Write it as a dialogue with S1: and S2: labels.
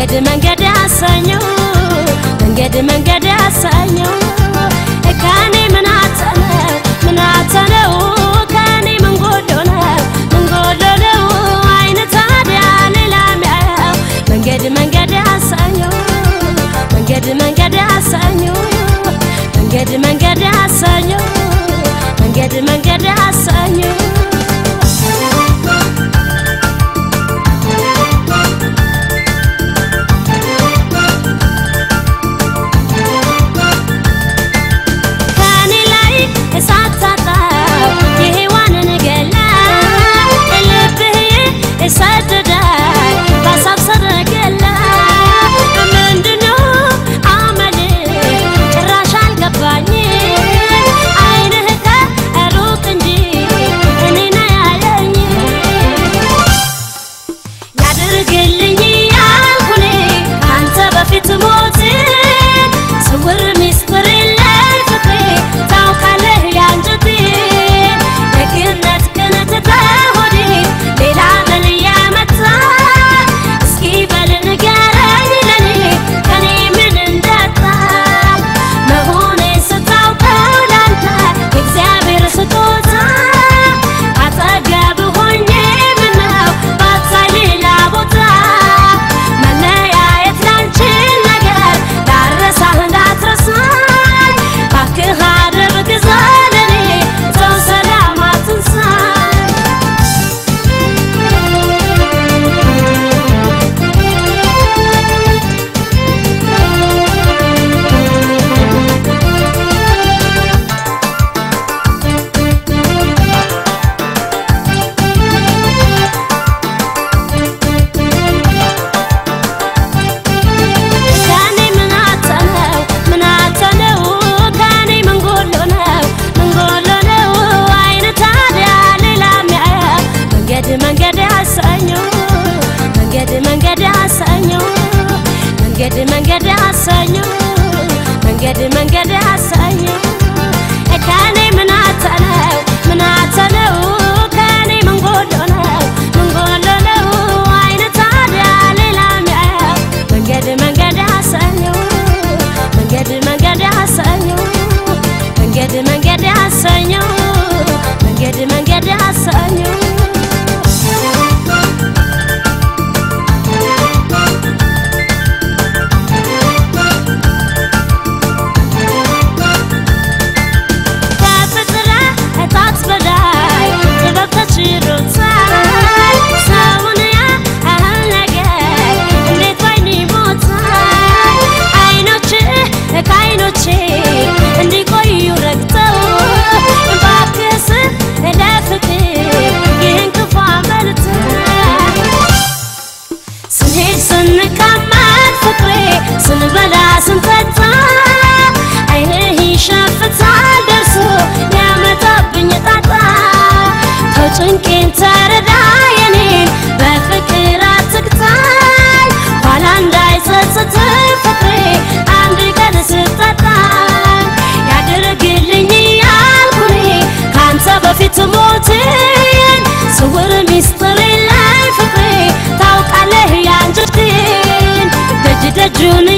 S1: መንገድ መንገድ አሰኘው መንገድ መንገድ አሰኘው ከኔ ምን አተነው ምን አተነው ከኔ ምን ጎሎ ነው ምን ጎሎ ነው አይነ ታዲያ ሌላ ሚያየው መንገድ መንገድ አሰኘው መንገድ መንገድ አሰኘው መንገድ መንገድ አሰኘው መንገድ መንገድ አሰኘው ከኔ ላይ እሳት ታጣው የሔዋንን ገላ ልብህ ሰደዳል በሀሳብ ሰረገላ ምንድነው አመል ጭራሽ አልገባኝ አይንህ ከሩቅ እንጂ እኔን አያየኝ ያድርግልኝ ያልኩኔ አንተ በፊት ሞት ስውር ሚስጥር የለኝ ፍቅሬ ታውቃለህ ያንጀቴ ደግነት ቅንት ተሆዴ ሌላ ምን ያመጣ እስኪ በል ንገረኝ ለኔ ከኔ ምን እንዳጣ መሆኔ ስታውቀው ላንተ የእግዚአብሔር ስጦታ አጠገብ ሆኜ ምነው ባታይ ሌላ ቦታ መለያየት ላንችል ነገር ዳረሳህ እንዳትረሳኝ ባክህ አድርግ ዘለኔ ሰው ሰላም አትንሳኝ ከኔ ምን አተነው ምን አተነው ከኔ ምን ጎሎ ነው ምን ጎሎ ነው አይነ ታዲያ ሌላ ሚያየው መንገድ መንገድ አሰኘው መንገድ መንገድ አሰኘው መንገድ መንገድ አሰኘው መንገድ መንገድ አሰኘው ከኔ ምን አተነው ምን አተነው ከኔ ምን ጎሎ ነው ምን ጎሎ ነው አይነ ታዲያ ሌላ ሚያየው መንገድ መንገድ አሰኘው መንገድ መንገድ አሰኘው መንገድ መንገድ አሰኘው መንገድ መንገድ አሰኘው ከፍጥረታት በላይ ጥበብ ተችሎታል ሰውን ያህል ነገር እንዴት ባይን ይሞታል አይኖች ከአይኖቼ እንዲቆዩ ረግተው ባክስ ለፍቅር ይህን ክፉ አመልተው ስንሄድ ስንቀመጥ ፍቅሬ ስንበላ ስንጠጣ አይንህ ይሸፍታል ደርሶ ያመጣብኝ ጣጣ ተው ጭንቄን ተረዳ የኔን በፍቅር አትግታኝ ኋላ እንዳይጸጽት ፍቅሬ አንድ ቀን ስጠጣኝ ያድርግልኝ ያልኩኔ ከአንተ በፊት ሞትን ስውር ሚስጥር የለኝ ፍቅሬ ታውቃለህ ያንጀቴን ደጅ ደጁን